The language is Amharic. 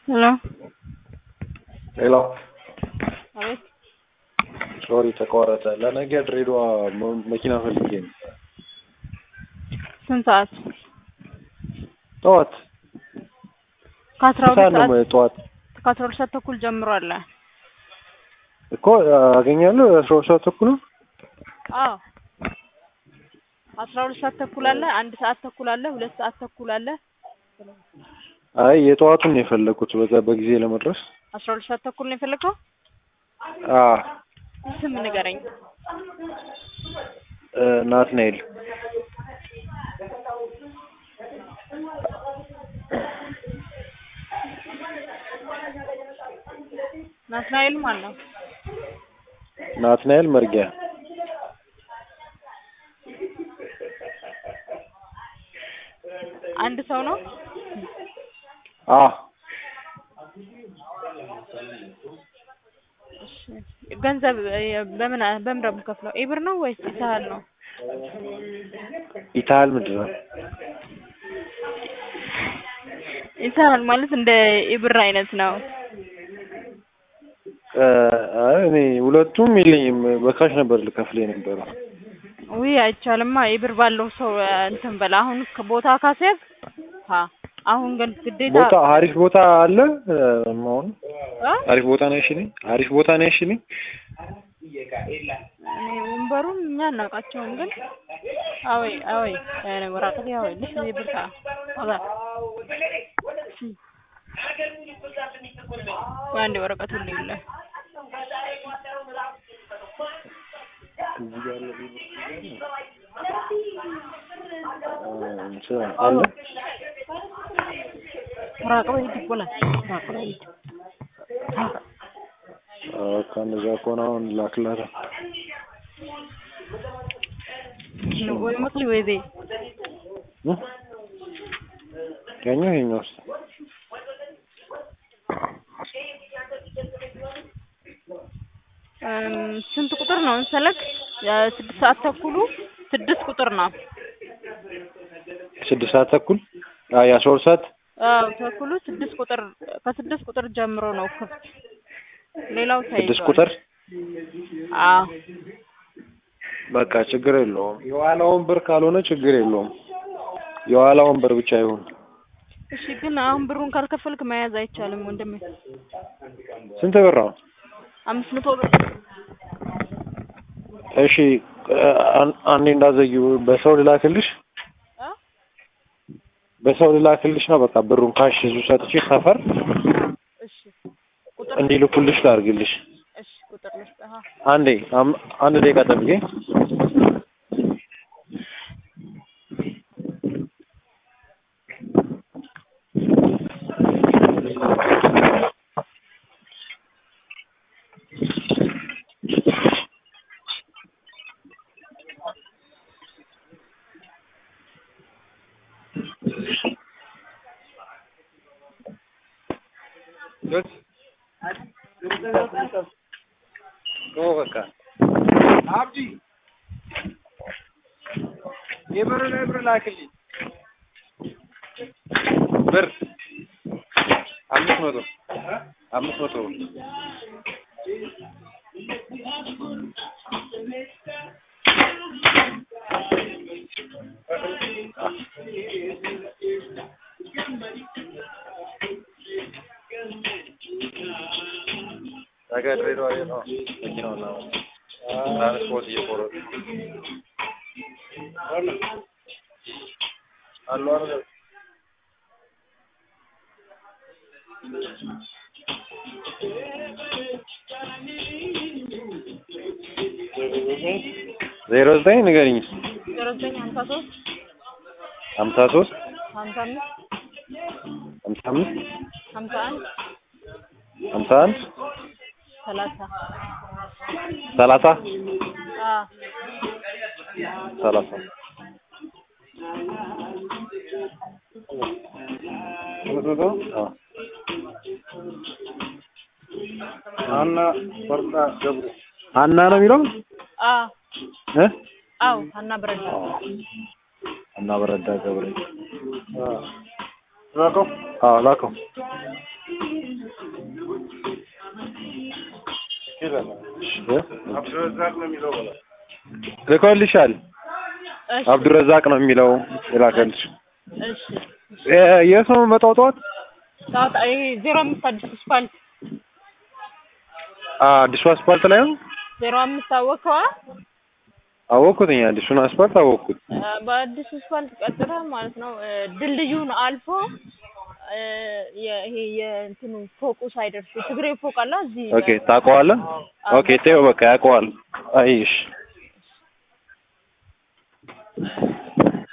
ሄሎ ሄሎ አቤት ሶሪ ተቋረጠ። ለነገ ድሬዳዋ መ- መኪና ፈልጌ ነው። ስንት ሰዓት? ጠዋት ከአስራ ሰዓት ሁለት ነው ሰዓት መ- ጠዋት ከአስራ ሁለት ሰዓት ተኩል ጀምሮ አለ። እኮ አገኛለሁ። አስራ ሁለት ሰዓት ተኩል ነው። አዎ አስራ ሁለት ሰዓት ተኩል አለ፣ አንድ ሰዓት ተኩል አለ፣ ሁለት ሰዓት ተኩል አለ። አይ የጠዋቱን ነው የፈለኩት በዛ በጊዜ ለመድረስ። አስራ ሁለት ሰዓት ተኩል ነው የፈለገው? አ ስም ንገረኝ። እ፣ ናትናኤል ናትናኤል ማን ነው? ናትናኤል መርጊያ አንድ ሰው ነው? አ እሺ። ገንዘብ እ፣ በምን በምን ነው የምከፍለው? ኢብር ነው ወይስ ይሳሃል ነው? ኢታል ምንድን ነው? ይሳሃል ማለት እንደ ኢብር አይነት ነው። እ፣ አይ እኔ ሁለቱም የለኝም። በካሽ ነበር ልከፍል የነበረው። ውይ አይቻልማ። ኢብር ባለው ሰው እ፣ እንትን በላ አሁን ቦታ ካስያዝ ሀ አሁን ግን ግዴታ ቦታ አሪፍ ቦታ አለ። እ፣ አሁን እ? አሪፍ ቦታ ነው ያሽልኝ። አሪፍ ቦታ ነው ያሽልኝ። እኔ ወንበሩን እኛ አናውቃቸውም፣ ግን አወይ አወይ ያኔ ወራቀት ያወይ ልስ ይብርታ አባ አንድ ወረቀቱ ልይለ እዚህ ጋር ያለው እ፣ እንትን አለ ወራቀው ይድ ይቆላል ወራቀው ይድ ከነዛ ከሆነ አሁን ላክላት። ወይ መክሊ ወይ ዘይ እ? ያኛው ይኸኛው ውስጥ እም፣ ስንት ቁጥር ነው እንሰለክ? ስድስት ሰዓት ተኩሉ ስድስት ቁጥር ነው። ስድስት ሰዓት ተኩል አይ አስራ ሁለት ሰዓት አዎ ተኩሉ ስድስት ቁጥር ከስድስት ቁጥር ጀምሮ ነው ክፍት። ሌላው ተይዟል። ስድስት ቁጥር አዎ በቃ ችግር የለውም። የኋላ ወንበር ካልሆነ ችግር የለውም። የኋላ ወንበር ብቻ ይሁን። እሺ ግን አሁን ብሩን ካልከፈልክ መያዝ አይቻልም ወንድሜ። ስንት ብር ነው? አምስት መቶ ብር እሺ አን- አንዴ እንዳዘጊው በሰው ልላክልሽ አ? በሰው ልላክልሽ ነው። በቃ ብሩን ካሽ ይዙ ሰጥቼ ሰፈር እሺ ቁጥር እንዲልኩልሽ ላድርግልሽ። እሺ ቁጥር ልስጥህ። አ? አንዴ አም- አንድ ደቂቃ ጠብቄ ኦ በቃ አብዲ የብር ብር ላክልኝ ብር አምስት መቶ አምስት መቶ ብር ነገ ድሬዳዋ የት ነው መኪናውን ነው ትራንስፖርት እየቆረጡ አሉ አይደል ዜሮ ዘጠኝ ንገሪኝ ዜሮ ዘጠኝ ሀምሳ ሶስት ሀምሳ ሶስት ሀምሳ አምስት ሀምሳ አምስት ሀምሳ አንድ ሀምሳ አንድ ሰላሳ ሰላሳ አ ሰላሳ አዎ ሀና ፈርዳ ገብሩ ሀና ነው የሚለው አ እ አው ሀና ብረዳ ሀና በረዳ ገብሬ ላከው አዎ ላከው ይላል። አብዱረዛቅ ነው የሚለው በለው። ልኮልሻል። እሺ አብዱረዛቅ ነው የሚለው የላከልሽ። እሺ የ- የት ነው የምመጣው ጠዋት? ሰዓት ይሄ ዜሮ አምስት አዲስ ስፓልት አ አዲሱ አስፓልት ላይ ነው። ዜሮ አምስት አወቀዋ አወቅኩትኝ። አዲሱን አስፓልት አወቅኩት። በአዲስ ስፓልት ቀጥታ ማለት ነው እ፣ ድልድዩን አልፎ እ፣ የ- ይሄ የእንትኑ ፎቁ ሳይደርስ የትግሬ ፎቅ አለ እዚህ ኦኬ ታውቀዋለህ? አዎ። ኦኬ ተይው በቃ ያውቀዋል። አይሽ